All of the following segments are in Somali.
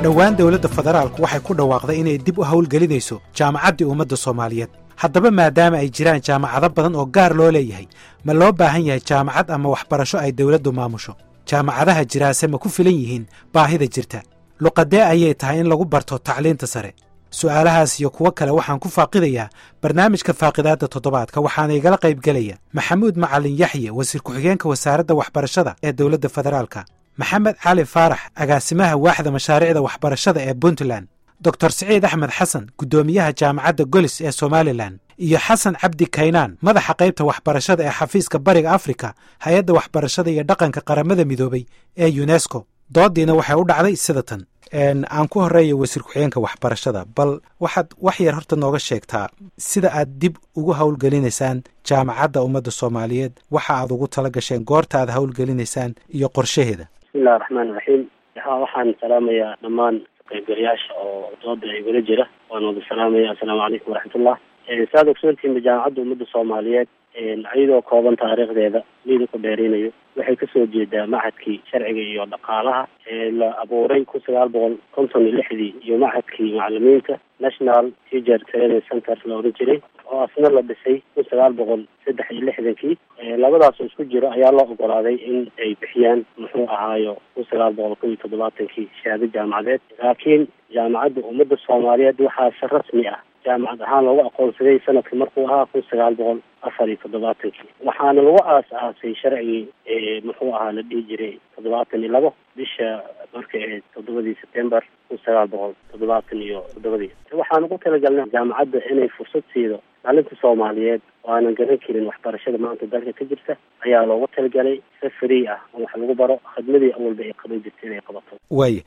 dhowaan dowladda federaalku waxay ku dhawaaqday inay dib u howlgelinayso jaamacaddii ummadda soomaaliyeed haddaba maadaama ay jiraan jaamacado badan oo gaar loo leeyahay ma loo baahan yahay jaamacad ama waxbarasho ay dowladdu maamusho jaamacadaha jiraase ma ku filan yihiin baahida jirta luqadee ayay tahay in lagu barto tacliinta sare su'aalahaas iyo kuwo kale waxaan ku faaqidayaa barnaamijka faaqidaadda toddobaadka waxaana igala qaybgelaya maxamuud macalin yaxye wasiir ku-xigeenka wasaaradda waxbarashada ee dowladda federaalka maxamed cali faarax agaasimaha waaxda mashaariicda waxbarashada ee puntland doctor siciid axmed xasan guddoomiyaha jaamacadda golis ee somalilan iyo xasan cabdi kaynaan madaxa qaybta waxbarashada ee xafiiska bariga afrika hay-adda waxbarashada iyo dhaqanka qaramada midoobay ee yunesco doodiina waxay u dhacday sida tan aan ku horeeya wasiir ku-xigeenka waxbarashada bal waxaad wax yar horta nooga sheegtaa sida aad dib ugu howlgelinaysaan jaamacadda ummadda soomaaliyeed waxa aad ugu tala gasheen goorta aad howlgelinaysaan iyo qorshaheeda bismillahi raxmaan raxiim ha waxaan salaamayaa dhammaan qaybgalayaasha oo dooda igula jira waan wada salaamaya assalaamu calaykum waraxmatullah saad ogsoontihiinba jaamacadda ummadda soomaaliyeed iyadoo kooban taariikhdeeda liida ku dheerinayo waxay kasoo jeedaa machadkii sharciga iyo dhaqaalaha ee la abuuray kun sagaal boqol konton iyo lixdii iyo machadkii macalimiinta national teacher training center la oran jiray oo asna la dhisay kun sagaal boqol saddex iyo lixdankii labadaas oo isku jiro ayaa loo ogolaaday in ay bixiyaan muxuu ahaayo kun sagaal boqol kob iyo toddobaatankii shahaado jaamacadeed laakiin jaamacadda ummadda soomaaliyeed waxaa si rasmi ah jaamacad ahaan loogu aqoonsaday sanadka markuu ahaa kun sagaal boqol afar iyo toddobaatankii waxaana lagu aas-aasay sharcigii muxuu ahaa la dhihi jiray toddobaatan iyo labo bisha markay ahayd toddobadii sebtembar kun sagaal boqol toddobaatan iyo toddobadii waxaan ugu talagalnay jaamacadda inay fursad siido dhalinta soomaaliyeed oo aanan garan karin waxbarashada maanta dalka ka jirta ayaa loogu talagalay si free ah oo wax lagu baro khidmadii awalba ay qaban jirta inay qabato waaya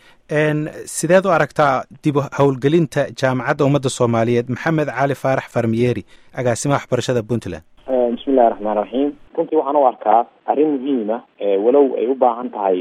sideed u aragtaa dib howlgelinta jaamacadda ummadda soomaaliyeed maxamed cali faarax farmiyeri agaasimaha waxbarashada puntland bismillahi raxmaan raxiim runtii waxaan u arkaa arrin muhiima walow ay u baahan tahay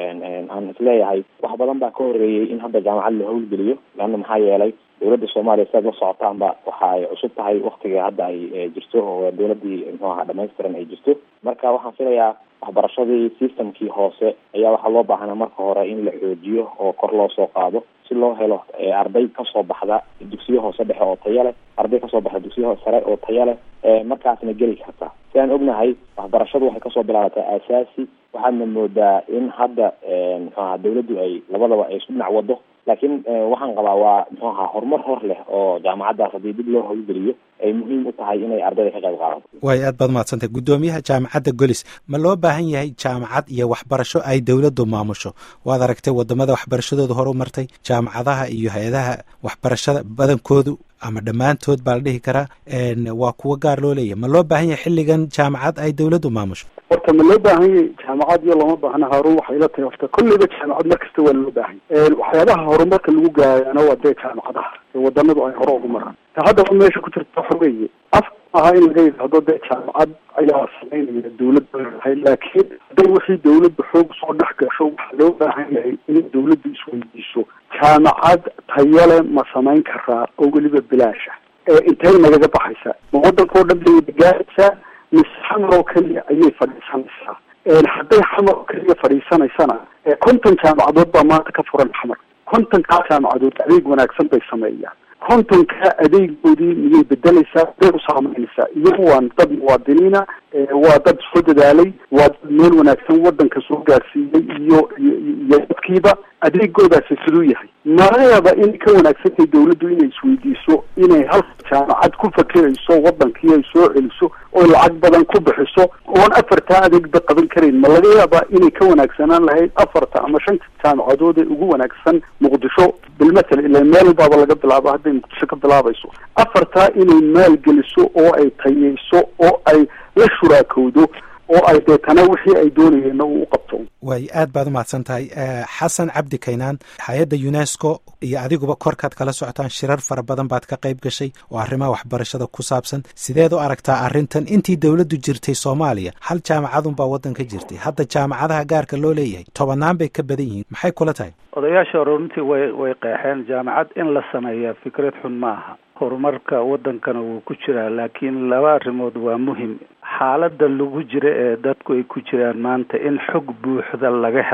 aan isleeyahay wax badan baa ka horeeyey in hadda jaamacad la howlgeliyo leanna maxaa yeelay dowladda soomaaliya siaad la socotaanba waxa ay cusub tahay waktiga hadda ay jirto oo dowladdii muxuu ahaa dhamaystiran ay jirto marka waxaan filayaa waxbarashadii systemkii hoose ayaa waxaa loo baahnaa marka hore in la xoojiyo oo kor loo soo qaado si loo helo arday kasoo baxda dugsiyo hoose dhexe oo taya leh arday kasoo baxda dugsiyo sare oo taya leh markaasna geli karta si aan ognahay waxbarashadu waxay kasoo bilaabataa aasaasi waxaadna moodaa in hadda muxuu aha dawladdu ay labadaba ay isku dhinac wado laakiin waxaan qabaa waa muxuu ahaa horumar hor leh oo jaamacaddaas haddii dib loo howlgeliyo ay muhiim u tahay inay ardayda ka qayb qaadato waay aad baad mahadsantay guddoomiyaha jaamacadda golis ma loo baahan yahay jaamacad iyo waxbarasho ay dowladdu maamusho waad aragtay wadamada waxbarashadooda hor u martay jaamacadaha iyo hay-adaha waxbarashada badankoodu ama dhammaantood baa la dhihi karaa waa kuwo gaar loo leeyahay ma loo baahan yahay xilligan jaamacad ay dowladdu maamusho horta ma loo baahan yahay jaamacad iyo looma baahna haarun waxay la tahay horta kolleyba jaamacad mar kasta waa loo baahan waxyaabaha horumarka lagu gaarana waa dee jaamacadaha wadanadu ay hore ugu maraan ta haddaba meesha ku jirta waxa weeye af aha in laga yidhaahdo dee jaamacad ayaa samaynaya dawladda leedahay laakiin hadday wixii dawladda xoog soo dhex gasho waxaa loo baahan yahay in dawladdu isweydiiso jaamacad tayale ma samayn karaa oo weliba bilaasha intay nagaga baxaysaa ma waddanka oo dhan bay gaaraysaa mise xamar oo keliya ayay fadhiisanaysaa hadday xamar oo keliya fadhiisanaysana konton jaamacadood baa maanta ka furan xamar kontonkaa jaamacadood adeeg wanaagsan bay sameeyaan kontonka adeegoodii miyay bedelaysaa bay u saamaynaysaa iyagu waa dad muwaadiniina waa dad soo dadaalay waa dad meel wanaagsan wadanka soo gaarsiiyey iyo iyo dadkiiba adeegoodaasi siduu yahay malayaaba inay ka wanaagsantahay dawladdu inay isweydiiso inay halka jaamacad ku fakirayso wadankii ay soo celiso oo lacag badan ku bixiso oon afartaa adeegba qaban karayn ma laga yaabaa inay ka wanaagsanaan lahayd afarta ama shanta jaamacadood ee ugu wanaagsan muqdisho bilmatal ila meel baaba laga bilaabo hadday muqdisho ka bilaabayso afartaa inay maalgeliso oo ay tayeyso oo ay la shuraakowdo oo ay deetana wixii ay doonayeenna uu u qabto waay aad baad umahadsan tahay xasan cabdi kaynaan hay-adda unesco iyo adiguba korkaad kala socotaan shirar fara badan baad ka qayb gashay oo arrimaha waxbarashada ku saabsan sideed u aragtaa arrintan intii dowladdu jirtay soomaaliya hal jaamacadunbaa waddan ka jirtay hadda jaamacadaha gaarka loo leeyahay tobanaan bay ka badan yihiin maxay kula tahay odayaasha runtii way way qeexeen jaamacad in la sameeya fikrad xun ma aha horumarka waddankana wuu ku jiraa laakiin laba arrimood waa muhim xaaladda lagu jira ee dadku ay ku jiraan maanta in xog buuxda laga helo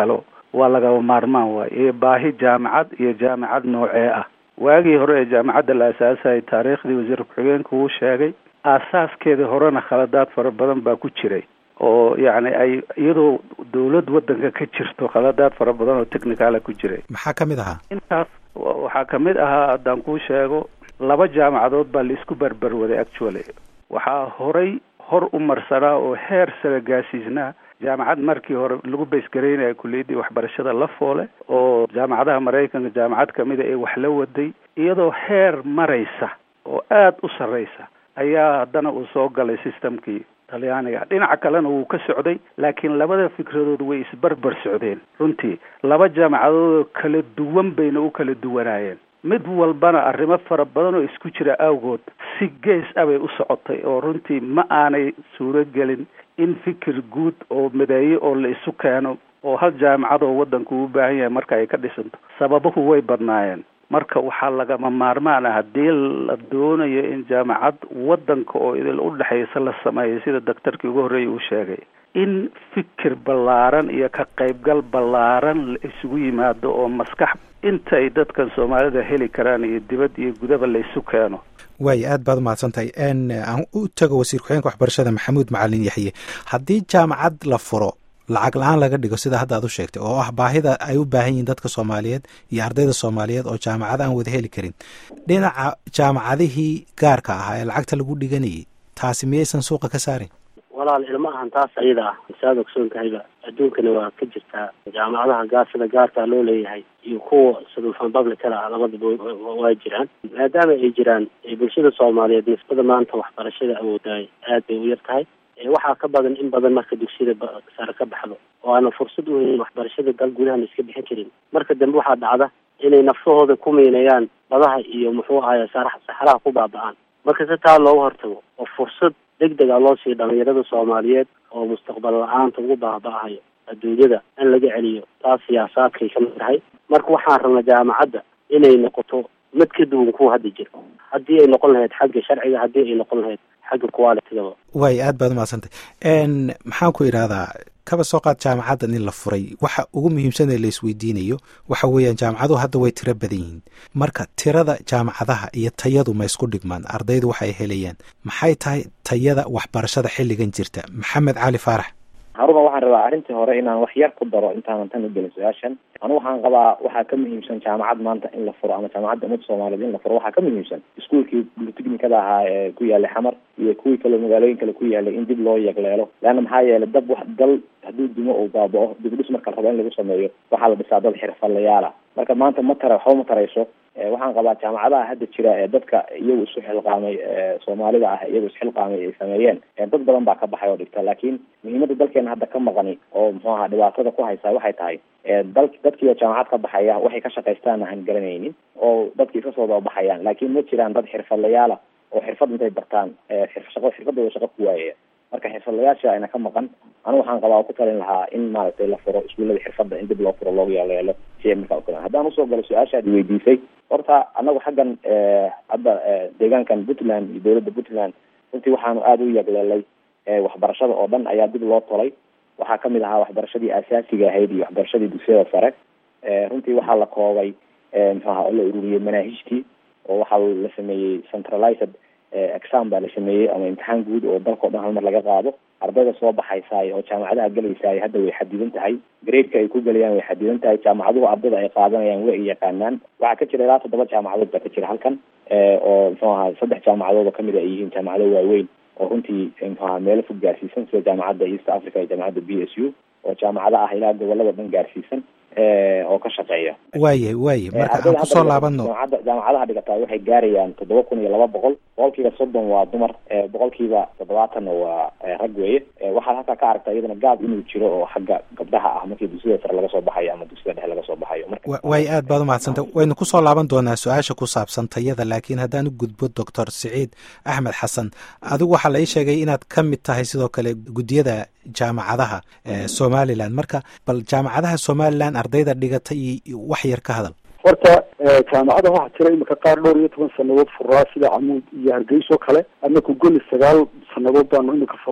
waa lagaba maarmaan waay iyo baahi jaamacad iyo jaamacad noocee ah waagii hore ee jaamacadda la asaasayay taariikhdii wasiir ku-xigeenka uu sheegay aasaaskeedii horena khaladaad fara badan baa ku jiray oo yacni ay iyadoo dawlad waddanka ka jirto khaladaad fara badan oo technicala ku jiray maxaa ka mid ahaa intaas waxaa kamid ahaa haddaan kuu sheego laba jaamacadood baa laisku berberwaday actually waxaa horay hor u marsanaa oo heer sare gaasiisnaa jaamacad markii hore lagu baysgaraynaya kuliyaddii waxbarashada la foole oo jaamacadaha maraykanka jaamacad kamida ee wax la waday iyadoo heer maraysa oo aada u sarreysa ayaa haddana uu soo galay systemkii talyaaniga dhinaca kalena wuu ka socday laakiin labada fikradood way isbarbar socdeen runtii laba jaamacadoodoo kala duwan bayna u kala duwanaayeen mid walbana arrimo fara badan oo isku jira awgood si gees ah bay u socotay oo runtii ma aanay suuro gelin in fikir guud oo mideeyo oo la isu keeno oo hal jaamacad oo waddanku u baahan yahay marka ay ka dhisanto sababuhu way badnaayeen marka waxaa lagama maarmaan ah haddii la doonayo in jaamacad waddanka oo idil u dhexaysa la sameeyo sida daktarkii ugu horreeyay uu sheegay in fikir ballaaran iyo ka qaybgal ballaaran la isugu yimaado oo maskax inta ay dadkan soomaalida heli karaan iyo dibad iyo gudaba la isu keeno waay aad baad umahadsan tahay n aan u tago wasiir ku-xigeenka waxbarashada maxamuud macalin yaxye haddii jaamacad la furo lacag la-aan laga dhigo sida hadda aad u sheegtay oo ah baahida ay u baahan yihiin dadka soomaaliyeed iyo ardayda soomaaliyeed oo jaamacada aan wada heli karin dhinaca jaamacadihii gaarka ahaa ee lacagta lagu dhiganayay taasi miyaysan suuqa ka saarin walaal ilma ahan taas ayada ah saad ogsoon tahayba adduunkana waa ka jirtaa jaamacadaha gaar sida gaarkaa loo leeyahay iyo kuwa sudulfan publicada ah labadaba waa jiraan maadaama ay jiraan bulshada soomaaliyeed nisbada maanta waxbarashada awoodaay aad bay u yar tahay waxaa ka badan in badan marka dugsiyada sare ka baxdo oo aana fursad u helin waxbarashada dal gudahan iska bixin karin marka dambe waxaa dhacda inay nafsahooda ku miinayaan badaha iyo muxuu ahaye saxaraha ku baaba-aan marka si taa looga hortago oo fursad deg deg a loo siiyo dhalinyarada soomaaliyeed oo mustaqbal la-aanta ugu baaba-ahayo adduunyada in laga celiyo taas siyaasaadkay ka mid tahay marka waxaan rabnaa jaamacadda inay noqoto mid ka duwan kuwa hadda jira haddii ay noqon lahayd xagga sharciga haddii ay noqon lahayd xagga qualitygaba waay aad baad umahadsantay maxaan ku idhahdaa kaba soo qaad jaamacaddan in la furay waxa ugu muhiimsan ee la isweydiinayo waxa weeyaan jaamacaduhu hadda way tiro badan yihiin marka tirada jaamacadaha iyo tayadu ma isku dhigmaan ardaydu waxa ay helayaan maxay tahay tayada waxbarashada xilligan jirta maxamed cali faarax haruna waxaan rabaa arrintii hore inaan wax yar ku daro intaanan tan u gelin su-aashan anu waxaan qabaa waxaa ka muhiimsan jaamacad maanta in la furo ama jaamacadda ummadda soomaaliyeed in la furo waxaa ka muhiimsan iskuolkii bulitechnikada ahaa ee ku yaalay xamar iyo kuwii kaleo magaalooyin kale ku yaalay in dib loo yegleelo leanna maxaa yeelay dab wax dal hadduu dumo uu baaba-o dibdhis marka la rabo in lagu sameeyo waxaa la dhisaa dad xirfadlayaala marka maanta ma tara waxba ma tarayso waxaan qabaa jaamacadaha hadda jira ee dadka iyagu isu xilqaamay soomaalida ah iyagu isxilqaamay ay sameeyeen dad badan baa ka baxay oo dhigta laakiin muhiimada dalkeena hadda ka maqani oo muxuu ahaa dhibaatada ku haysaa waxay tahay dal dadkiioo jaamacad ka baxaya waxay ka shaqaystaana aan garanaynin oo dadki iska soo dababaxayaan laakiin ma jiraan dad xirfadlayaala oo xirfad intay bartaan shaqo xirfadooda shaqo ku waayaya marka xirfadlayaasha ayna ka maqan anu waxaan qabaa oo ku talin lahaa in maaragtay la furo iskuullada xirfadda in dib loo furo loogu yaaleelo si markaa ukala haddaan usoo galo su-aashaad weydiisay horta anagu xaggan hadda deegaankan puntland iyo dowladda puntland runtii waxaanu aada u yagleelay waxbarashada oo dhan ayaa dib loo tolay waxaa kamid ahaa waxbarashadii asaasiga ahayd iyo waxbarashadii dugsiyada sare runtii waxaa la koobay muxuaha oo la ururiyey manaahijtii oo waxaa la sameeyey centralized exam baa la sameeyey ama imtixaan guud oo dalka o dhan hal mar laga qaado ardayda soo baxaysaay oo jaamacadaha gelaysaay hadda way xadidan tahay gradeka ay ku gelayaan way xadidan tahay jaamacaduhu ardayda ay qaadanayaan way yaqaanaan waxaa ka jira ilaa toddoba jaamacadood baa ka jira halkan oo muxuu ahaa saddex jaamacadood oo kamid a ay yihiin jaamacado waaweyn oo runtii muxuu ahaa meelo fog gaarsiisan sida jaamacadda east africa iyo jaamacadda b s u oo jaamacado ah ilaa gobolada dhan gaarsiisan oo ka shaqeeya waayahy waaye marka aan kusoo laabano jaamacadda jaamacadaha dhigataa waxay gaarayaan toddoba kun iyo laba boqol boqolkiiba soddon waa dumar boqolkiiba toddobaatanna waa rag weeye waxaad halkaa ka aragtaa iyadana gaab inuu jiro oo xagga gabdhaha ah markii dugsiyada sare laga soo baxayo ama dugsiyada dhexe laga soo baxayo waay aad baad umahadsantay waynu kusoo laaban doonaa su-aasha ku saabsan tayada laakiin haddaan u gudbo doctor siciid axmed xasan adigu waxaa la ii sheegay inaad ka mid tahay sidoo kale guddiyada jaamacadaha somalilan marka bal jaamacadaha somalilan ardayda dhigata iyo wax yar ka hadal horta jaamacada waxaa jira imika qaar dhowr iyo toban sanadood furaa sida camuud iyo hargeyso kale anaku goli sagaal sanadood baanu imika furay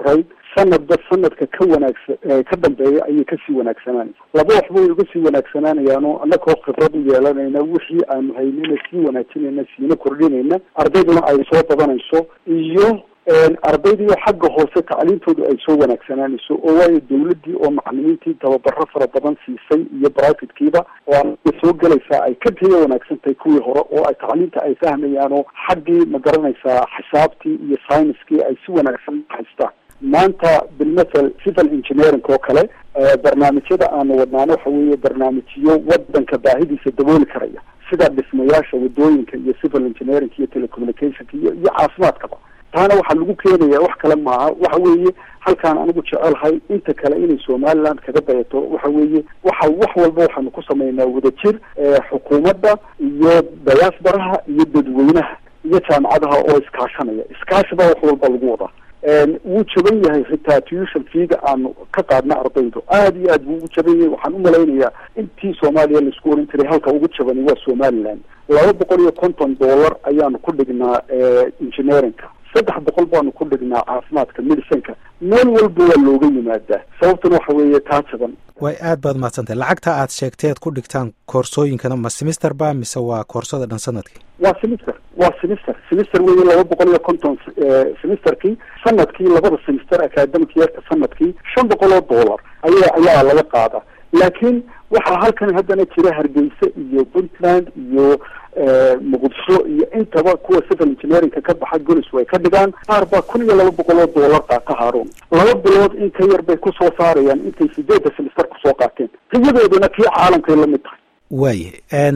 sanadba sanadka ka wanaagsan ka dambeeya ayay kasii wanaagsananaysa laba waxba way uga sii wanaagsanaanayaano annagoo khibrad u yeelanayna wixii aanu haynina sii wanaajinayna siina kordhinayna ardayduna ay soo badanayso iyo ardaydiio xagga hoose tacliintoodu ay soo wanaagsanaanayso oo waayo dawladdii oo macalimiintii tababaro fara badan siisay iyo brivatekiiba oo soo gelaysaa ay ka taya wanaagsan tahay kuwii hore oo ay tacliinta ay fahmayaanoo xaggii ma garanaysaa xisaabtii iyo scienskii ay si wanaagsan haystaan maanta bilmathel civil engineering oo kale barnaamijyada aanu wadnaano waxa weeye barnaamijyo wadanka baahidiisa dabooli karaya sida dhismayaasha wadooyinka iyo civil engineering iyo telecommunicationka iyo iyo caafimaadkaba taana waxaa lagu keenaya wax kale maaha waxa weeye halkaan anigu jecelahay inta kale inay somaliland kaga dayato waxa weeye waxa wax walba waxaanu ku samaynaa wadajir xukuumadda iyo dayaasbaraha iyo dadweynaha iyo jaamacadaha oo iskaashanaya iskaashi baa wax walba lagu wadaa wuu jaban yahay xitaa tuition feega aanu ka qaadna ardaydu aada iyo aad buu ugu jaban yahay waxaan u malaynayaa intii soomaaliya laisku oran jiray halka ugu jabani waa somaliland laba boqol iyo konton dollar ayaanu ku dhignaa engineeringka saddex boqol baanu ku dhignaa caafimaadka medicinka meel walba waa looga yimaadaa sababtuna waxa weeye taa jaban way aad baad mahadsantahay lacagta aad sheegtay aad ku dhigtaan koorsooyinkana ma semister ba mise waa koorsada dhan sanadkii waa semister waa semister semister weeye laba boqol iyo konton semesterkii sanadkii labada semester academic yeerka sanadkii shan boqol oo dollar aya ayaa laga qaada laakiin waxaa halkan haddana jira hargeysa iyo puntland iyo muqdisho iyo intaba kuwa civil engineeringka ka baxa golis way ka dhigaan qaar baa kun iyo laba boqol oo dollar qaata haaruun laba bilood in ka yar bay kusoo saarayaan intay sideedda semester kusoo qaateen tayadooduna kii caalamkay la mid tahay waaye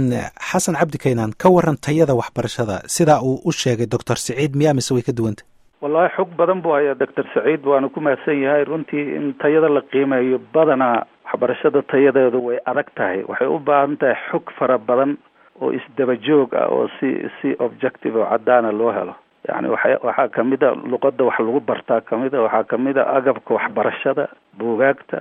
xasan cabdi kaynaan ka waran tayada waxbarashada sidaa uu u sheegay doctor siciid miyaa mise way ka duwanta wallahi xog badan buu hayaa doctor saciid waana ku mahadsan yahay runtii in tayada la qiimeeyo badanaa waxbarashada tayadeedu way adag tahay waxay u baahan tahay xog fara badan oo isdaba joog ah oo si si objective oo caddaana loo helo yani waxa waxaa kamid a luqadda wax lagu bartaa kamid a waxaa kamid a agabka waxbarashada buugaagta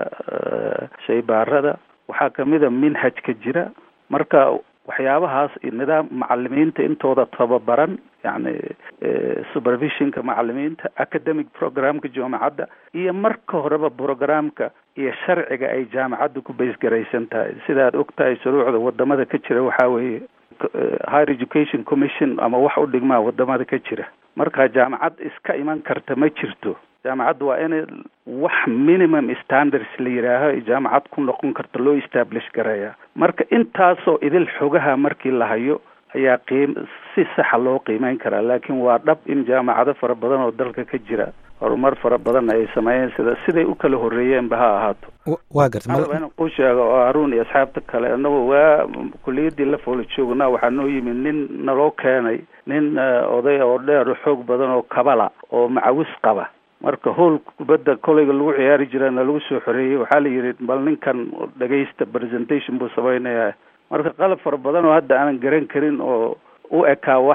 shaybaarada waxaa kamid a minhajka jira marka waxyaabahaas nidaam macalimiinta intooda tababaran yani supervisionka macalimiinta academic programka jaamacadda iyo marka horeba programka iyo sharciga ay jaamacadda ku baysgaraysan tahay sidaad og tahay shuruucda wadamada ka jira waxaa weeye higher education commission ama wax u dhigmaa wadamada ka jira marka jaamacad iska iman karta ma jirto jaamacadda waa in wax minimum standards la yidhaaho jaamacad ku noqon karta loo establish gareeya marka intaasoo idil xogaha markii la hayo ayaa qiim si saxa loo qiimeyn karaa laakiin waa dhab in jaamacado fara badan oo dalka ka jira horumar fara badan ay sameeyeen sida siday u kala horreeyeenba ha ahaato waa garta in ku sheego oo haruun iyo asxaabta kale annagu waa kulliyaddii la foola joognaa waxaa noo yimid nin naloo keenay nin oday oo dheer xoog badan oo kabala oo macawis qaba marka hool kubadda koleyga lagu ciyaari jirana lagu soo xoreeyey waxaa la yidhi bal ninkan dhegaysta presentation buu samaynayaa marka qalab fara badan oo hadda aanan garan karin oo u ekaa wax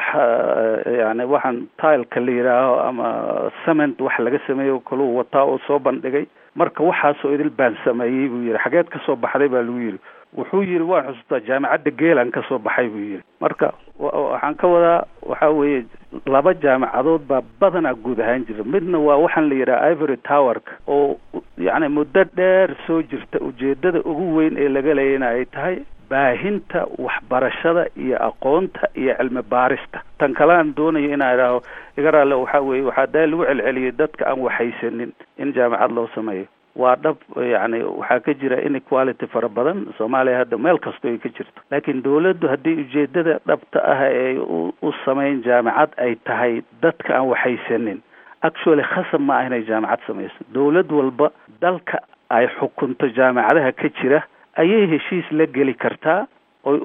yani waxaan tileka la yidhaaho ama cement wax laga sameeyo kaluu wataa oo soo bandhigay marka waxaasoo idil baan sameeyey buu yidhi xageed ka soo baxday baa lagu yidhi wuxuu yidhi waan xusuustaa jaamacadda geelan ka soo baxay buu yidhi marka waxaan ka wadaa waxa weeye laba jaamacadood baa badanaa guud ahaan jira midna waa waxaan la yidhaha ivory towerka oo yacni muddo dheer soo jirta ujeedada ugu weyn ee laga leeyana ay tahay baahinta waxbarashada iyo aqoonta iyo cilmi baarista tan kale aan doonayo inaa idhaaho iga raalle waxaa weeye waxaa daa lagu celceliyey dadka aan waxaysanin in jaamacad loo sameeyo waa dhab yacni waxaa ka jira inequality fara badan soomaaliya hadda meel kastoo ay ka jirto laakiin dawladdu haddii ujeedada dhabta ah ee u samayn jaamacad ay tahay dadka aan waxaysanin actually khasab ma ah inay jaamacad samayso dawlad walba dalka ay xukunto jaamacadaha ka jira ayay heshiis la geli kartaa oo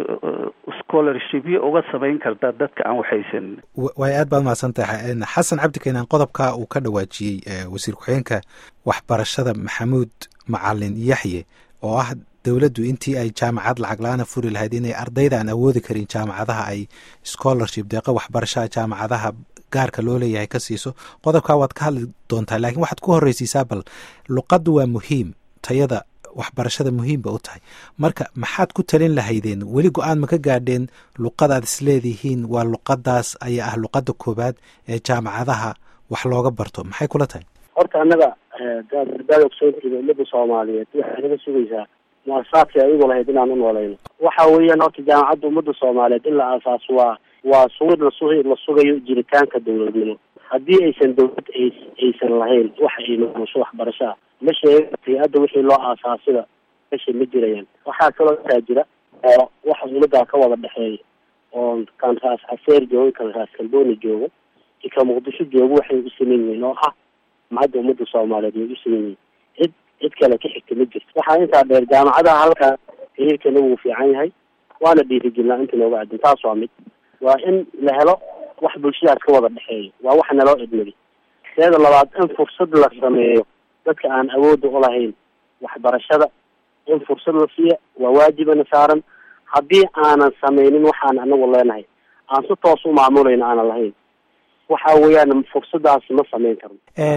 scholarshipyo uga samayn kartaa dadka aan waxaysanin way aad baad mahadsan tahay xasan cabdi keenaan qodobka uu ka dhawaajiyey wasiir ku-xigeenka waxbarashada maxamuud macalin yaxye oo ah dowladdu intii ay jaamacad lacag la-aana furi lahayd inay ardayda aan awoodi karin jaamacadaha ay scholarship deeqa waxbarashaha jaamacadaha gaarka loo leeyahay ka siiso qodobkaa waad ka hadli doontaa laakiin waxaad ku horreysiisaa bal luqaddu waa muhiim tayada waxbarashada muhiimba u tahay marka maxaad ku talin lahaydeen weli go-aan ma ka gaadheen luqadaad isleedihiin waa luqadaas ayaa ah luqadda koowaad ee jaamacadaha wax looga barto maxay kula tahay horta annaga daad ogsoontiida ummadda soomaaliyeed waxay naga sugaysaa muasasaadkii ayagu lahayd inaan u noolayno waxa weeyaan horta jaamacadda ummadda soomaaliyeed in la aasaaso waa waa sugid lasu la sugayo jiritaanka dawladnimo haddii aysan dawlad aysan lahayn waxa ay maamusho waxbarasho ah ma sheega hay-adda wixii loo aasaasida mesha ma jirayaan waxaa kaloo intaa jira oo waxa ummaddaa ka wada dhexeeya oo kan raas caseer joogo kan raas kalbooni joogo i ka muqdisho joogo waxay u sameyn yihiin oo ah mahadda ummadda soomaaliyeed way u sameyn yihiin cid cid kale ka xigta ma jirto waxaa intaa dheer jaamacadaha halkaa xiriirkana wuu fiican yahay waana dhiirigelnaa inta nooga adin taas waa mid waa in la helo wax bulshadaas ka wada dhexeeyo waa wax naloo idmadi teeda labaad in fursad la sameeyo dadka aan awoodda ulahayn waxbarashada in fursad la siiya waa waajibana saaran haddii aanan sameynin waxaan anagu leenahay aan si toos u maamulayno aanan lahayn waxa weeyaan fursadaasi ma sameyn karno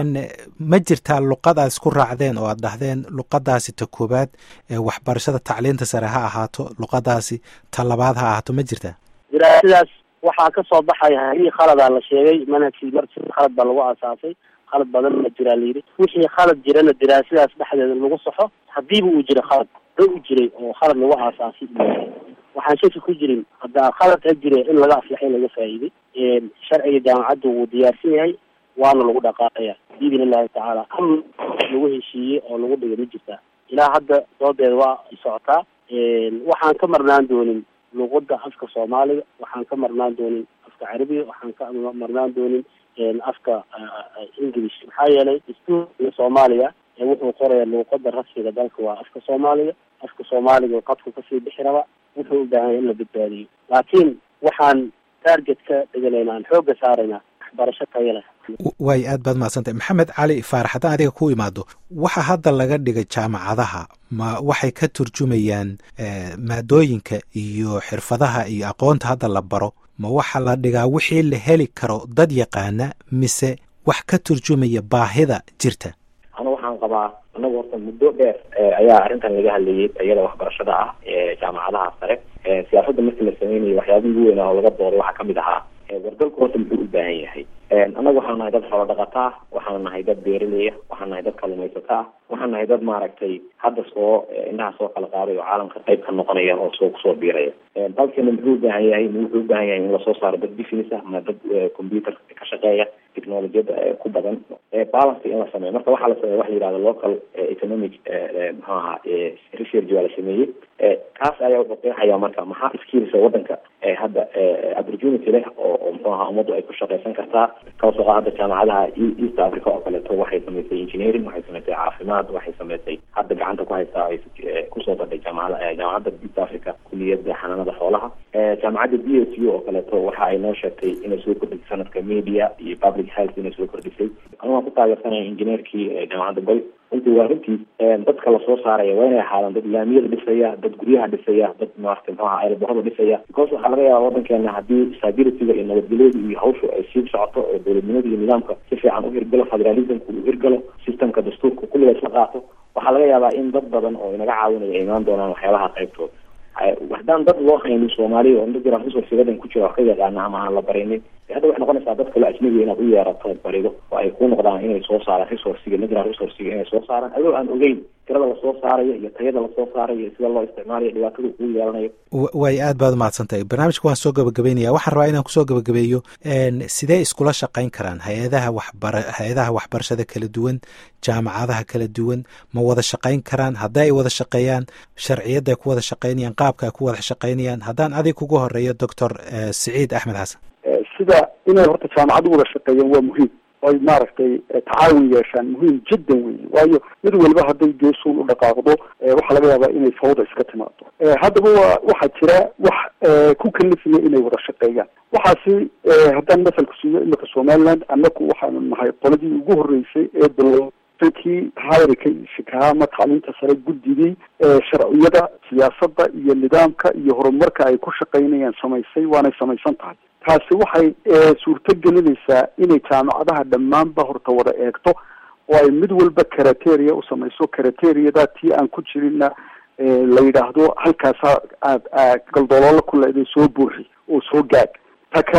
ma jirtaa luqad aad isku raacdeen oo aad dhahdeen luqadaasi ta koobaad waxbarashada tacliinta sare ha ahaato luqadaasi ta labaad ha ahaato ma jirtaa daraasadaas waxaa kasoo baxaya haddii khaladaa la sheegay manhajkii mar khalad baa lagu aasaasay khalad badan ma jiraa layidhi wixii khalad jirana daraasadaas dhexdeeda lagu saxo hadiiba uu jira khalad da u jiray oo khalad lagu aasaasay waxaan shaki ku jirin haddaa khalad ka jira in laga aflaxay laga faa'iiday sharciga jaamacadda wuu diyaarsan yahay waana lagu dhaqaaqaya biidn illahi tacaala am lagu heshiiyey oo lagu dhigay ma jirtaa ilaa hadda doodeeda waa socotaa waxaan ka marnaan doonin luqada afka soomaaliga waxaan ka marnaan doonin afka carabiga waxaan ka marnaan doonin afka english maxaa yeelay dastuurka soomaaliya wuxuu qoraya luuqada rasmiga dalka waa afka soomaaliga afka soomaaliga qadku kasii bixi raba wuxuu u baahan yahay in la badbaadiyo laakiin waxaan target ka dhiganayna aan xooga saarayna waxbarasho tayo leh waay aad baad mahadsantay maxamed cali faarax haddaan adiga ku imaado waxa hadda laga dhigay jaamacadaha ma waxay ka turjumayaan maadooyinka iyo xirfadaha iyo aqoonta hadda la baro ma waxa la dhigaa wixii la heli karo dad yaqaana mise wax ka turjumaya baahida jirta anu waxaan qabaa anagu horta muddo dheer ayaa arrintan laga hadlayay iyada waxbarashada ah ee jaamacadaha sare siyaasadda markii la sameynayo waxyaabihii ugu weynaa oo laga dooday waxaa kamid ahaa wardalku horta muxuu u baahan yahay annagu waxaan nahay dad xoolo dhaqata ah waxaan nahay dad beeraleya waxaan nahay dad kalumaysata ah waxaan nahay dad maaragtay hadda soo indhaha soo kala qaaday oo caalamka qayb ka noqonaya oo soo kusoo biiraya dalkeena muxuu u baahan yahay ma wuxuu u baahan yahay in lasoo saaro dad business ah ma dad computer ka shaqeeya technologiyada ku badan balance in la sameeyo marka waxaa la sameeya waxa la yihahda local economic muxuu ahaa research waa la sameeyey kaas ayaa wuxuu qeexaya marka maxaa skillsa wadanka hadda opportunity leh oo muxuu ahaa ummaddu ay ku shaqeysan kartaa kaasoo ah hadda jaamacadaha east africa oo kaleeto waxay samaysay engineering waxay samaysay caafimaad waxay samaysay hadda gacanta ku haysaa ay kusoo badhay jaamacada jaamacadda east africa kuliyadda xanaanada xoolaha jaamacadda b s u oo kaleeto waxa ay noo sheegtay inay soo kordhisay sanadka media iyo public health inay soo kordhisay anu waan ku taageersanaya engineerkii jaamacadda goy runtii waa runtii dadka lasoo saaraya waa inay ahaadaan dad laamiyada dhisaya dad guryaha dhisaya dad maarata muxuu aha aeroborada dhisaya because waxaa laga yaaba wadankeena haddii stabilityga iyo nabadgelyada iyo hawshu ay sii socoto oo dowladnimada iyo nidaamka si fiican u hirgalo federalismka uu hirgalo systemka dastuurka kulliga isla qaato waxaa laga yaabaa in dad badan oo inaga caawinaya ay imaan doonaan waxyaabaha qaybtooda haddaan dad loo haynin soomaaliya oo dad resource wadan ku jira wax ka yaqaana ama aan la barinin hadda waxay noqonaysaa dad kale ajnabiga inaad u yeerato barido oo ay ku noqdaan inay soo saaraan resourciga natural resourciga inay soo saaraan adoo aan ogeyn tirada lasoo saarayo iyo tayada lasoo saarayo iyo sida loo isticmaalayo dhibaatada kuu yeelanayo way aad baad umahadsantahay barnaamijka waan soo gabagabeynaya waxaan rabaa inaan kusoo gabagabeeyo sidee iskula shaqayn karaan hay-adaha waxbara hay-adaha waxbarashada kala duwan jaamacadaha kala duwan ma wada shaqayn karaan hadday ay wada shaqeeyaan sharciyadda ay ku wada shaqaynayaan qaabka ay ku wada shaqaynayaan haddaan adig kugu horeeyo doctor siciid axmed xasan sida inay horta jaamacad u wada shaqeeyaan waa muhiim oy maaragtay tacaawun yeeshaan muhiim jiddan wey waayo mid waliba hadday geesuun u dhaqaaqdo waxaa laga yaabaa inay fawda iska timaado haddaba wa waxaa jira wax ku kalifaya inay wada shaqeeyaan waxaasi haddaan masalka siiyo imika somaliland annaku waxaanu nahay qoladii ugu horreysay ee bilo kii hayrika shikaha ama tacliinta sare guddigii sharciyada siyaasadda iyo nidaamka iyo horumarka ay ku shaqaynayaan samaysay waanay samaysan tahay taasi waxay suurto gelinaysaa inay jaamacadaha dhammaanba horta wada eegto oo ay mid walba karateria u samayso karateriada tii aan ku jirinna la yidhaahdo halkaasa aad galdoloola ku leeday soo buuxi oo soo gaag ta kale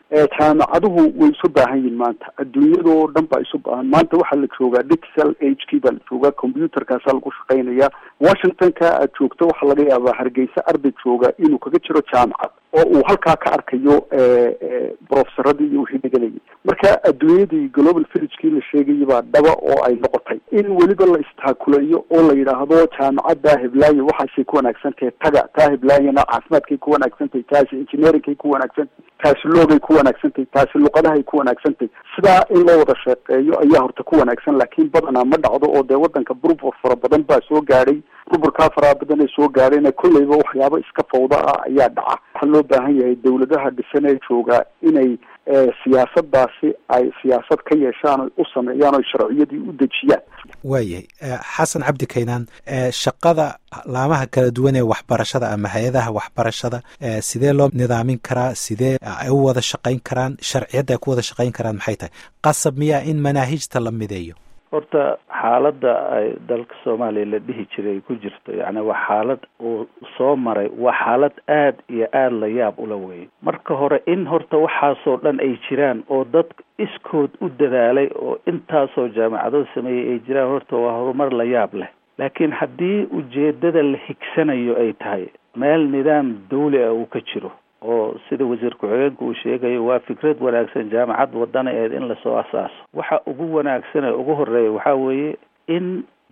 jaamacaduhu way isu baahan yihin maanta adduunyadoo dhan baa isu baahan maanta waxaa la joogaa digital age kii baa la joogaa computerkaasaa lagu shaqaynaya washingtonka aad joogto waxaa laga yaabaa hargeysa arday jooga inuu kaga jiro jaamacad oo uu halkaa ka arkayo brofesaradii iyo wixii dhiganayay marka adduunyadii global villagekii la sheegayay baa dhaba oo ay noqotay in weliba la istaakuleeyo oo la yidhaahdo jaamacadda hiblaayo waxaasay ku wanaagsantahay taga taa hiblaayana caafimaadkay ku wanaagsantahay taasi engineeringkay ku wanaagsantahay taasi loogay ku wanaagsantahay taasi luqadahay ku wanaagsantahay sidaa in loo wada shaqeeyo ayaa horta ku wanaagsan laakiin badanaa ma dhacdo oo dee wadanka burbur fara badan baa soo gaadhay burburkaa faraha badan ee soo gaadhayna kolleyba waxyaabo iska fawda ah ayaa dhaca waxaa loo baahan yahay dawladaha dhisan ee joogaa inay siyaasadaasi ay siyaasad ka yeeshaan oy u sameeyaan oy sharciyadii u dejiyaan waayahay xasan cabdi kaynaan shaqada laamaha kala duwan ee waxbarashada ama hay-adaha waxbarashada sidee loo nidaamin karaa sidee ay u wada shaqayn karaan sharciyadda ay ku wada shaqayn karaan maxay tahay qasab miyaa in manaahijta la mideeyo horta xaaladda ay dalka soomaaliya la dhihi jiray ay ku jirto yacni waa xaalad uu soo maray waa xaalad aad iyo aada la yaab ula weeyay marka hore in horta waxaasoo dhan ay jiraan oo dad iskood u dadaalay oo intaasoo jaamacado sameeyey ay jiraan horta waa horumar la yaab leh laakiin haddii ujeedada la higsanayo ay tahay meel nidaam dawli ah uu ka jiro oo sida wasiir ku-xigeenku uu sheegayo waa fikrad wanaagsan jaamacad wadana eed in lasoo asaaso waxa ugu wanaagsan ee ugu horeeya waxaa weeye in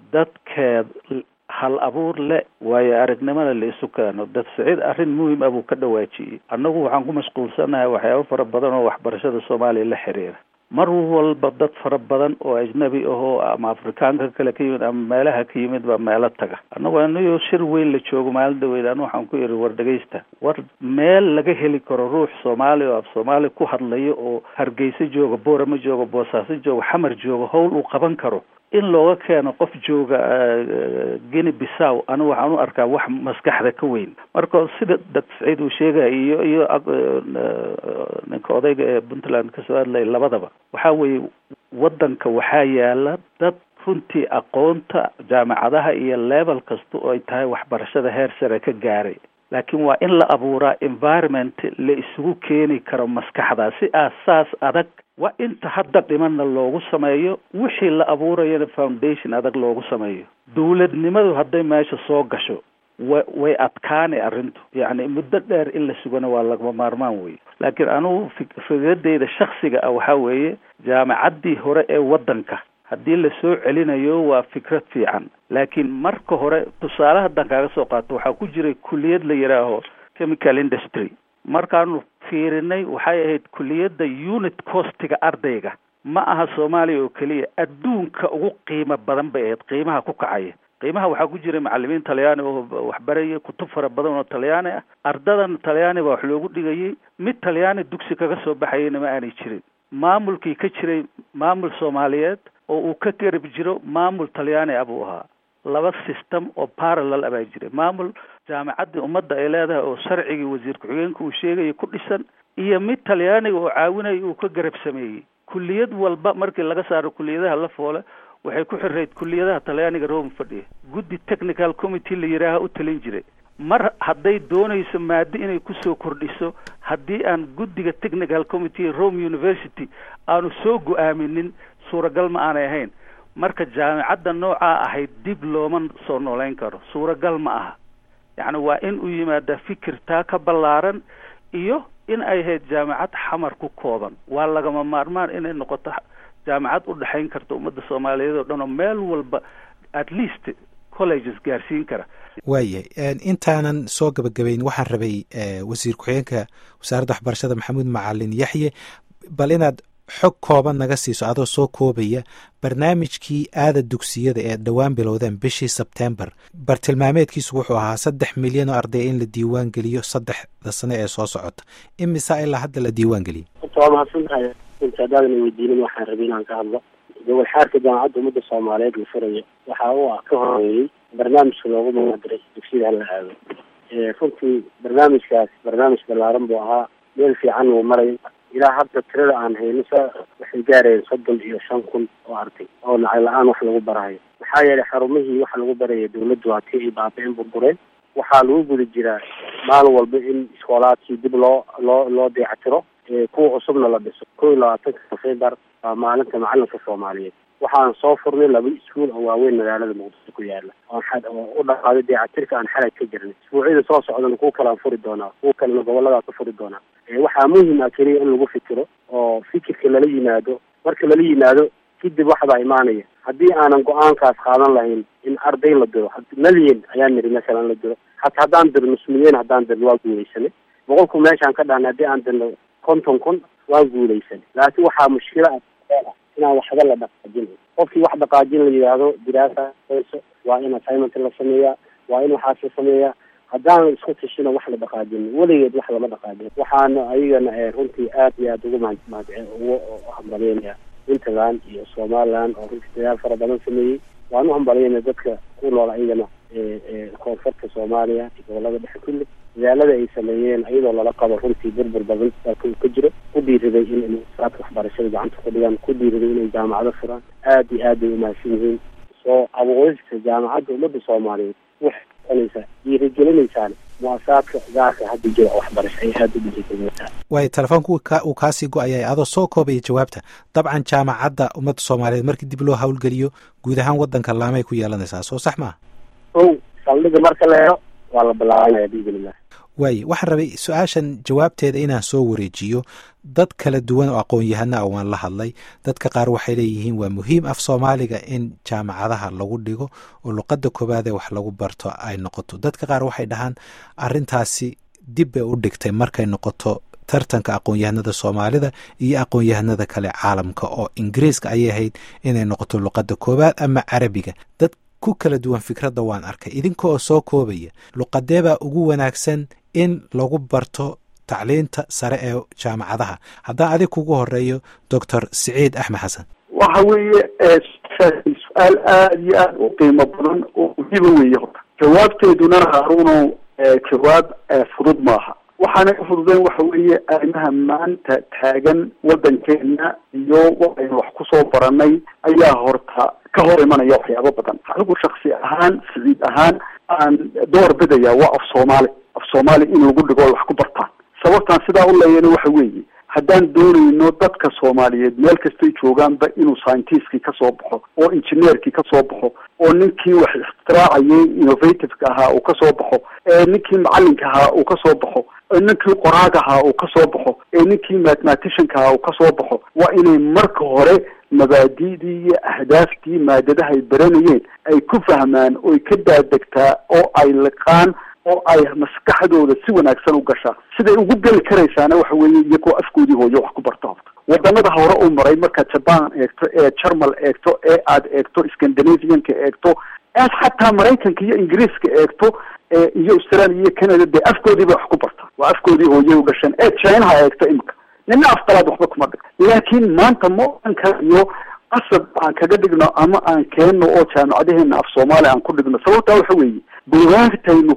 dadkeed hal abuur le waayo aragnimada la isu keeno dad siciid arrin muhim ah buu ka dhawaajiyey annagu waxaan ku mashquulsanahay waxyaabo fara badan oo waxbarashada soomaaliya la xiriira mar walba dad fara badan oo ajnabi ahoo ama afrikaanka kale ka yimid ama meelaha ka yimid baa meelo taga annagu anayo shir weyn la joogo maalin dhaweyd anu waxaan ku yidhi war dhegaysta war meel laga heli karo ruux soomaali oo af soomaali ku hadlayo oo hargeysa jooga boorama jooga boosaaso jooga xamar jooga howl uu qaban karo in looga keeno qof jooga guinea bissaw anigu waxaan u arkaa wax maskaxda ka weyn marka sida dad saciid uu sheegaya iyo iyo ninka odayga ee puntland kasoo hadlaya labadaba waxaa weeye waddanka waxaa yaala dad runtii aqoonta jaamacadaha iyo level kasta oo ay tahay waxbarashada heer sare ka gaaray laakiin waa in la abuuraa environment la isugu keeni karo maskaxda si aasaas adag waa inta hadda dhimanna loogu sameeyo wixii la abuurayana foundation adag loogu sameeyo dawladnimadu hadday meesha soo gasho wa way adkaani arrintu yacni muddo dheer in la sugana waa lagama maarmaan wey laakiin anugu fikradeyda shaksiga ah waxaa weeye jaamacaddii hore ee waddanka haddii lasoo celinayo waa fikrad fiican laakiin marka hore tusaale haddan kaaga soo qaato waxaa ku jiray kuliyad la yidhaaho chemical industry markaanu fiirinay waxay ahayd kuliyadda unit costiga ardayga ma aha soomaaliya oo keliya adduunka ugu qiimo badan bay ahayd qiimaha ku kacaya qiimaha waxaa ku jiray macalimiin talyaani oo waxbaraya kutub fara badan oo talyaani ah ardadan talyaani baa wax loogu dhigayay mid talyaani dugsi kaga soo baxayana ma aanay jirin maamulkii ka jiray maamul soomaaliyeed oo uu ka garab jiro maamul talyaani ah buu ahaa laba system oo parallel ah baa jiray maamul jaamacaddii ummadda ay leedahay oo sharcigii wasiir ku-xigeenka uu sheegaya ku dhisan iyo mid talyaaniga oo caawinaya uu ka garab sameeyey kuliyad walba markii laga saaro kuliyadaha la foole waxay ku xirayd kuliyadaha talyaaniga rome fadhiya guddi technical committee la yidhaaha u talin jiray mar hadday doonayso maado inay kusoo kordhiso haddii aan guddiga technical committee rome university aanu soo go-aaminin suuragal ma aanay ahayn marka jaamicadda noocaa ahayd dib looma soo nooleyn karo suuragal ma aha yacni waa in uu yimaadaa fikir taa ka ballaaran iyo in ay ahayd jaamicad xamar ku kooban waa lagama maarmaan inay noqoto jaamicad u dhexayn karta ummadda soomaaliyeed oo dhan oo meel walba at least colleges gaarsiin kara waayahay intaanan soo gabagabayn waxaan rabay wasiir ku-xigeenka wasaaradda waxbarashada maxamuud macalin yaxye bal inaad xog kooban naga siiso adoo soo koobaya barnaamijkii aada dugsiyada ee dhowaan bilowdeen bishii sebtembar bartilmaameedkiisu wuxuu ahaa saddex milyan oo ardaya in la diiwaan geliyo saddexda sane ee soo socota imisa ilaa hadda la diiwaan geliyay horta waa mahadsantahay inta haddaadan weydiinin waxaan rabay inaan ka hadlo gobol xaarka jaamacadda ummadda soomaaliyeed la furayo waxa uu ah ka horeeyey barnaamijka loogu magacdiray dugsiyada hala aado runtii barnaamijkaas barnaamij ballaaran buu ahaa meel fiican uu maray ilaa hadda tirada aan hayno sa waxay gaarayeen soddon iyo shan kun oo arday oo lacag la-aan wax lagu barahayo maxaa yeelay xarumihii waxa lagu baraya dawladdu waa tii ay baaba-in burbureen waxaa lagu guda jiraa maalin walba in iskoolaadkii dib loo loo loo deecatiro kuwa cusubna la dhiso kow iyo labaatanka nofembar waa maalinta macalinka soomaaliyeed waxaan soo furnay laba iskuul oo waaweyn magaalada muqdisho ku yaala oo u dhaqaaday dayactirka aan xalay ka jirnay isbuucyada soo socdana kuwa kale aan furi doonaa kuwa kalena gobolladaa ka furi doonaa waxaa muhim ah keliya in lagu fikiro oo fikirka lala yimaado marka lala yimaado kadib waxbaa imaanaya haddii aanan go-aankaas qaadan lahayn in arday la diro malyan ayaan niri masalan la diro hata haddaan dirno nus milyan haddaan dirno waa guuleysanay boqolku meeshaan ka dhahnay haddii aan dirno konton kun waa guuleysanay laakiin waxaa mushkila ah inaan waxba la dhaqaajin qofkii wax dhaqaajin la yidhaahdo diraasa waa in assignment la sameeyaa waa in waxaas la sameeyaa haddaan isku tashino wax la dhaqaajin weligeed wax lama dhaqaajin waxaana ayagana runtii aad iyo aada ugu mahad ugu hambalyeynaya puntland iyo somaliland oo runtii dadaal fara badan sameeyey waan u hambalyeynaya dadka ku nool ayagana koonfurta soomaaliya iyo gobolada dhexe kulli dadaalada ay sameeyeen iyadoo lala qabo runtii burbur badan dalka uu ka jiro ku dhiiriday inay saadka waxbarashada gacanta ku dhigaan ku dhiiriday inay jaamacado furaan aada iyo aad bay umahadsan yihiin soo abuurista jaamacadda ummadda soomaaliyeed waxay noqonaysaa dhiirigelinaysaani muasaadka gaarka hadda jira waxbarasho ay aada u dhiirigelinaysaa waayo telefoonku uu kaasii go-ayay adoo soo koobaya jawaabta dabcan jaamacadda ummadda soomaaliyeed markii dib loo hawlgeliyo guud ahaan waddanka laamay ku yeelanaysaa soo sax maaha ow saldhiga marka la helo waa la bilaabanaya biidnillah waaye waxaan rabay su-aashan jawaabteeda inaan soo wareejiyo dad kala duwan oo aqoon-yahana ah waan la hadlay dadka qaar waxay leeyihiin waa muhiim af soomaaliga in jaamacadaha lagu dhigo oo luqadda koowaad ee wax lagu barto ay noqoto dadka qaar waxay dhahaan arrintaasi dib bay u dhigtay markay noqoto tartanka aqoon-yahanada soomaalida iyo aqoon-yahanada kale caalamka oo ingiriiska ayay ahayd inay noqoto luqadda koowaad ama carabiga dad ku kala duwan fikradda waan arkay idinka oo soo koobaya luqadeebaa ugu wanaagsan in lagu barto tacliinta sare ee jaamacadaha haddaan adig kugu horeeyo doctor siciid axmed xasan waxa weeye su-aal aada iyo aada u qiimo badan oo muhiima weeye horta jawaabteeduna haaruno jawaab fudud maaha waxaana u fududeen waxa weeye arrimaha maanta taagan waddankeena iyo waxaynu wax kusoo baranay ayaa horta ka hor imanaya waxyaabo badan anigu shaksi ahaan siciid ahaan aan door bidaya waa af soomaali af soomaali in lagu dhigo wax ku bartaan sababtaan sidaa u leeyana waxa weeye haddaan doonayno dadka soomaaliyeed meel kastay joogaanba inuu scientiskii kasoo baxo oo engineerkii kasoo baxo oo ninkii wax ikhtiraacayay innovativeka ahaa uu kasoo baxo ee ninkii macalinka ahaa uu kasoo baxo ee ninkii qoraaga ahaa uu kasoo baxo ee ninkii mathematicianka ahaa uu kasoo baxo waa inay marka hore mabaadi'dii iyo ahdaaftii maadadahay baranayeen ay ku fahmaan oy ka daadegtaa oo ay liqaan oo ay maskaxdooda si wanaagsan u gashaa siday ugu geli karaysaana waxa weeye iyagoo afkoodii hooyo wax ku barta horta wadamada hore u maray markaad jaban eegto ee jarmal eegto ee aad eegto scandinavianka eegto aad xataa maraykanka iyo ingiriiska eegto iyo australia iyo canada dee afkoodiiba wax ku barta waa afkoodii hooye u dhasheen ee chinaha eegto imika nina afqalaad waxba kuma dhig laakiin maanta ma oran karayo qasab aan kaga dhigno ama aan keenno oo jaamacadaheena af soomaaliya aan ku dhigno sababtaa waxa weeye bugaagtaynu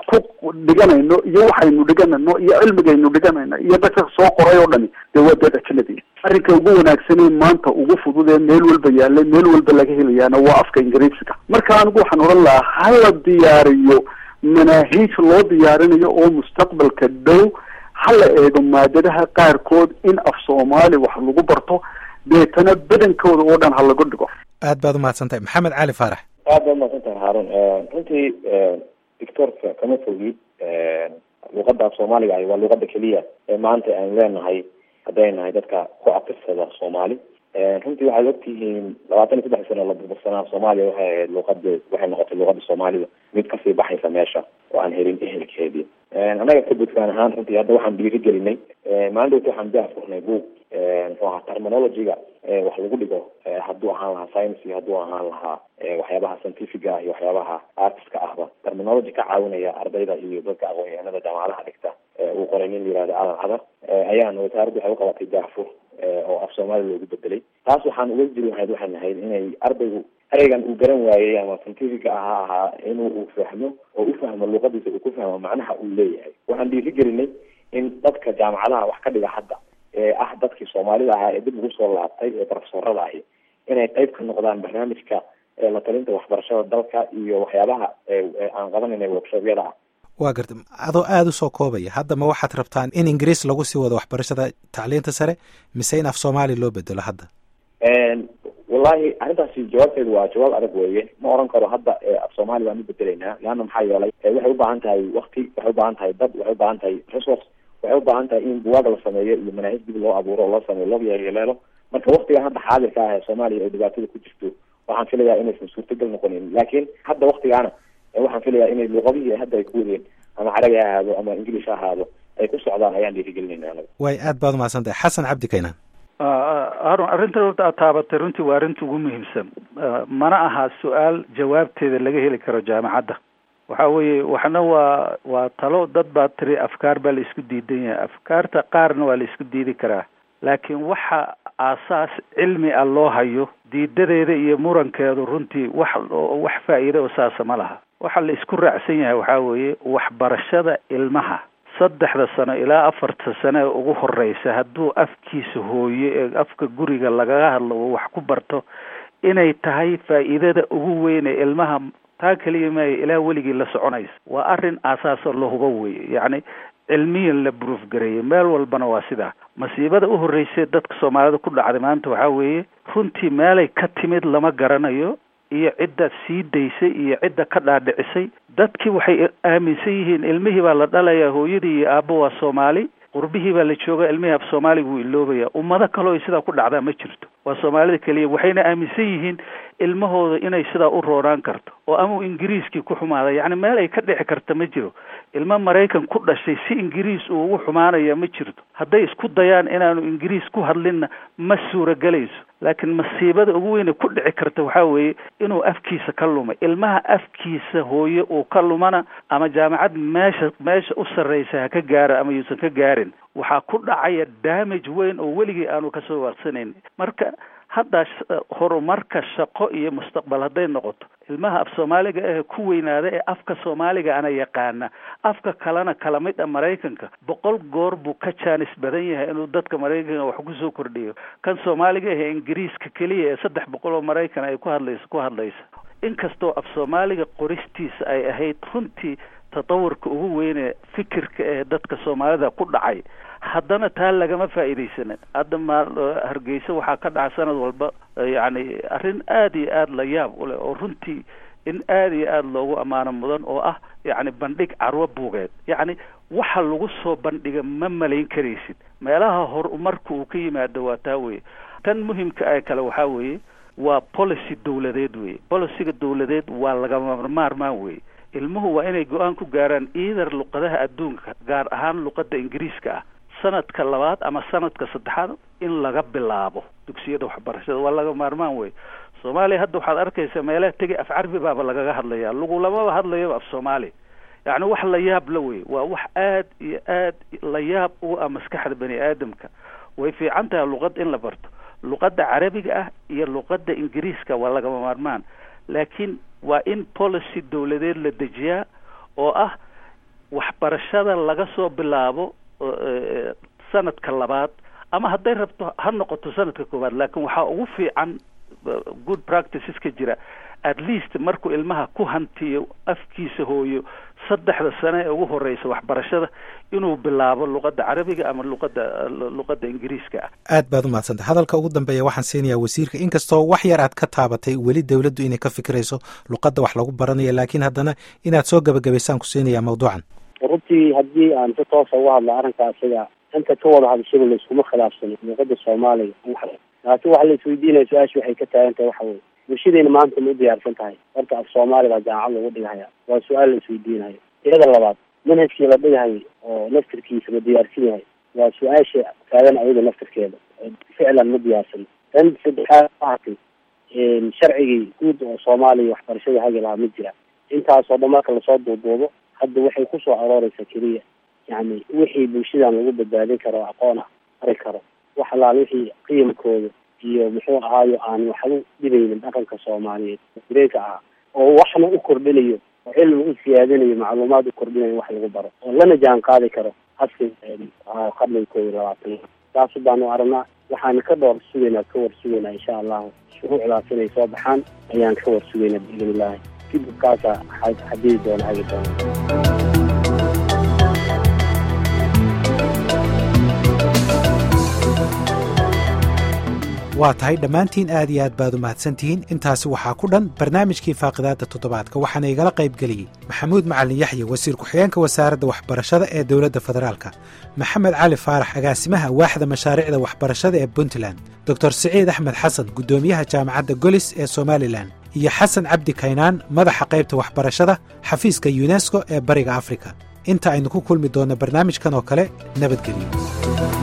ku dhiganayno iyo waxaynu dhiganayno iyo cilmigaynu dhiganayno iyo dadka soo qoray oo dhani dee waa dad ajnabi arrinka ugu wanaagsanee maanta ugu fudud ee meel walba yaalay meel walba laga helayaana waa afka ingiriisiga marka anigu waxaan odhan lahaa hala diyaariyo manaahiij loo diyaarinayo oo mustaqbalka dhow hala eego maadadaha qaarkood in af soomaali wax lagu barto deetana badankooda oo dhan ha lagu dhigo aad baad umahadsan tahay maxamed cali faarax aad baad umahadsan tahay haarun runtii doctorka kama fogi luqadda af soomaaliga ahi waa luqadda keliya ee maanta aan leenahay hadday nahay dadka ku afirsada soomaali runtii waxaad ogtihiin labaatan iyo saddex sano la burbursanaa soomaaliya waxay ahayd luqada waxay noqotay luqada soomaalida mid kasii baxaysa meesha oo aan helin ehelkeedii annaga ka buntland ahaan runtii hadda waxaan dhiiri gelinay maalin dhowta waxaan daa furnay buug muxuu ahaa terminologyga wax lagu dhigo hadduu ahaan lahaa science iyo hadduu ahaan lahaa waxyaabaha scientifica iyo waxyaabaha artiska ahba terminology ka caawinaya ardayda iyo dadka aqoon-yahanada jaamacadaha dhigta uu qoray nin yihahdo alan cadar ayaana wasaaraddu waxay uqabatay daafur oo af soomaali loogu bedelay taas waxaan uga jiri lahayd waxaan nahayd inay ardaygu ereygan uu garan waayey ama scientifica aha ahaa inuu uu fahmo oo u fahmo luqadiisa uu ku fahmo macnaha uu leeyahay waxaan dhiiri gelinay in dadka jaamacadaha wax ka dhiga hadda ee ah dadkii soomaalida ahaa ee dib ugu soo laabtay ee profesorada ahi inay qayb ka noqdaan barnaamijka la talinta waxbarashada dalka iyo waxyaabaha aan qabanayna workshobyada ah waa garta adoo aada u soo koobaya hadda ma waxaad rabtaan in ingiriis lagu sii wado waxbarashada tacliinta sare mise in af soomaali loo bedelo hadda wallahi arrintaasi jawaabteedu waa jawaab adag weeye ma oran karo hadda af soomaali baan u bedelaynaa leanna maxaa yeelay waxay ubaahan tahay wakti waxay ubaahan tahay dad waxay ubaahan tahay resource waxay ubaahan tahay in buwaag la sameeyo iyo manaahij dib loo abuuro oo loo sameeyo loo yeeleelo marka waktigan hadda xaadirka ah ee soomaaliya ay dhibaatada ku jirto waxaan filayaa inaysan suurtagal noqonin laakiin hadda waktigaana waxaan filayaa inay luqadihii hadda ay ku wadeen ama carabi ha ahaado ama ingilish ha ahaado ay ku socdaan ayaan dhiirigelinayna anaga way aad baad umahadsan tahay xasan cabdi kaynaan harun arrintan horta aad taabatay runtii waa arrinta ugu muhiimsan mana aha su-aal jawaabteeda laga heli karo jaamacadda waxa weeye waxna waa waa talo dad baa tiri afkaar baa la isku diidan yahay afkaarta qaarna waa la isku diidi karaa laakiin waxa aasaas cilmi ah loo hayo diidadeeda iyo murankeedu runtii wax wax faa'iida oo saasa ma laha waxa la isku raacsan yahay waxaa weeye waxbarashada ilmaha saddexda sano ilaa afarta sano ee ugu horeysa hadduu afkiisa hooyo ee afka guriga lagaga hadlo uu wax ku barto inay tahay faa'iidada ugu weyn ee ilmaha taa keliya maayo ilaa weligii la soconaysa waa arrin aasaasoo la hubo weeye yacni cilmiyan la bruuf gareeyay meel walbana waa sidaa masiibada u horreysay dadka soomaalida ku dhacday maanta waxaa weeye runtii meelay ka timid lama garanayo iyo cidda sii daysay iyo cidda ka dhaadhicisay dadkii waxay aaminsan yihiin ilmihii baa la dhalayaa hooyadii iyo aabbo waa soomaali qurbihii baa la jooga ilmihii af soomaaliga wuu iloobaya ummado kaleo ay sidaa ku dhacdaa ma jirto waa soomaalida keliya waxayna aaminsan yihiin ilmahooda inay sidaa u rooraan karto oo ama ingiriiskii ku xumaada yacni meel ay ka dhici karta ma jiro ilmo maraykan ku dhashay si ingiriis uu ugu xumaanaya ma jirto hadday isku dayaan inaanu ingiriis ku hadlinna ma suuragelayso laakiin masiibada ugu weyne ku dhici karta waxaa weeye inuu afkiisa ka lumay ilmaha afkiisa hooye uu ka lumana ama jaamacad meesha meesha u sarreysa ha ka gaara ama yuusan ka gaarin waxaa ku dhacaya damage weyn oo weligii aanu kasoo waaqsanayn marka hadda horumarka shaqo iyo mustaqbal hadday noqoto ilmaha af soomaaliga ahe ku weynaada ee afka soomaaliga ana yaqaana afka kalena kala mid a maraykanka boqol goor buu ka jaanis badan yahay inuu dadka maraykanka wax kusoo kordhiyo kan soomaaliga ahe ingiriiska keliya ee saddex boqol oo maraykan ay ku hadlaysa ku hadlaysa inkastoo af soomaaliga qoristiisa ay ahayd runtii tatawurka ugu weyne fikirka ee dadka soomaalida ku dhacay haddana taa lagama faa'iidaysanin hadda ma hargeysa waxaa ka dhaca sanad walba yacni arrin aada iyo aada la yaab u leh oo runtii in aada iyo aada loogu ammaano mudan oo ah yacni bandhig carwo buugeed yacni waxa lagu soo bandhiga ma malayn karaysid meelaha horumarka uu ka yimaado waa taa weye tan muhimka ee kale waxaa weeye waa policy dawladeed weye policyga dawladeed waa lagama maarmaan weye ilmuhu waa inay go-aan ku gaaraan either luqadaha adduunka gaar ahaan luqadda ingiriiska ah sanadka labaad ama sanadka saddexaad in laga bilaabo dugsiyada waxbarashada waa laga maarmaan wey soomaaliya hadda waxaad arkaysaa meelaha tegay af carabi baaba lagaga hadlaya lagulamaba hadlayaba af soomaali yacni wax la yaab la wey waa wax aad iyo aad la yaab u ah maskaxda bani aadamka way fiican tahay luqad in la barto luqadda carabiga ah iyo luqadda ingiriiska waa lagama maarmaan laakiin waa in policy dawladeed la dejiyaa oo ah waxbarashada laga soo bilaabo sanadka labaad ama hadday rabto ha noqoto sanadka koowaad laakiin waxaa ugu fiican good practiceska jira at least markuu ilmaha ku hantiyo afkiisa hooyo saddexda sane ee ugu horeysa waxbarashada inuu bilaabo luqadda carabiga ama luqadda luqadda ingiriiska ah aad baad umahadsantay hadalka ugu dambeeya waxaan siinayaa wasiirka inkastoo wax yar aad ka taabatay weli dowladdu inay ka fikirayso luqadda wax lagu baranayo laakiin haddana inaad soo gebagabaysaan ku siinayaa mawduucan runtii haddii aan si toosa uga hadlo arrinkaa sida inta ka wada hadashada la iskuma khilaafsano luqada soomaaliga laakiin waxa la isweydiinaya su-aasha waxay ka taagan tahay waxa weye bulshadeena maanta ma u diyaarsan tahay horta af soomaali baa jaamacad lagu dhigahaya waa su-aal la isweydiinayo iyada labaad manhajkii la dhigahay oo naftirkiisa ma diyaarsan yahay waa su-aasha taagan ayada naftirkeeda ficlan ma diyaarsan tan saddexaad maaragtay sharcigii guud oo soomaaliya waxbarashada hagi lahaa ma jira intaasoo dhan marka lasoo duuduubo hadda waxay kusoo arooreysaa keliya yani wixii bulshadan lagu badbaadin karo aqoon ah ari karo wax alaal wixii qiyamkooda iyo muxuu ahaayo aan waxba dhibaynin dhaqanka soomaaliyeed dareenka ah oo waxna u kordhinayo oo cilmi u siyaadinayo macluumaad u kordhinayo wax lagu baro oo lana jaan qaadi karo haska qarniga koob iyo labaatan saas baanu aragnaa waxaan ka dhowr sugaynaa ka war sugaynaa insha allahu shuruucdaas inay soo baxaan ayaan ka war sugaynaa biidn illahi kadib kaasa xadidi doona hagi doona waa tahay dhammaantiin aad iyo aad baad u mahadsantihiin intaasi waxaa ku dhan barnaamijkii faaqidaadda toddobaadka waxaana igala qayb geliyey maxamuud macalin yaxye wasiir ku-xigeenka wasaaradda waxbarashada ee dowladda federaalka maxamed cali faarax agaasimaha waaxda mashaariicda waxbarashada ee puntland doctor siciid axmed xasan guddoomiyaha jaamacadda golis ee somalilan iyo xasan cabdi kaynaan madaxa qaybta waxbarashada xafiiska yunesko ee bariga afrika inta aynu ku kulmi doonno barnaamijkan oo kale nabadgelyo